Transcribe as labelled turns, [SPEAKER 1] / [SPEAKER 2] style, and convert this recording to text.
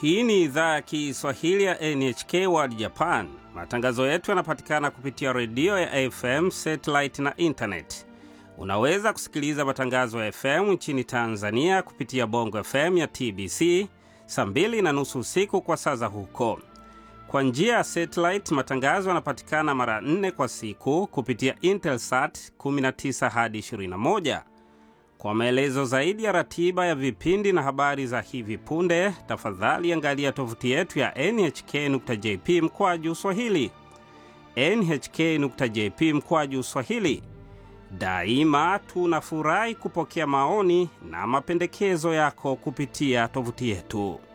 [SPEAKER 1] Hii ni idhaa ya Kiswahili ya NHK World Japan. Matangazo yetu yanapatikana kupitia redio ya FM, satellite na intanet. Unaweza kusikiliza matangazo ya FM nchini Tanzania kupitia Bongo FM ya TBC saa mbili na nusu usiku kwa saa za huko. Kwa njia ya satellite, matangazo yanapatikana mara nne kwa siku kupitia Intelsat 19 hadi 21. Kwa maelezo zaidi ya ratiba ya vipindi na habari za hivi punde, tafadhali angalia tovuti yetu ya nhk.jp mkwaju swahili, nhk.jp mkwaju swahili. Daima tunafurahi kupokea maoni na mapendekezo yako kupitia tovuti yetu.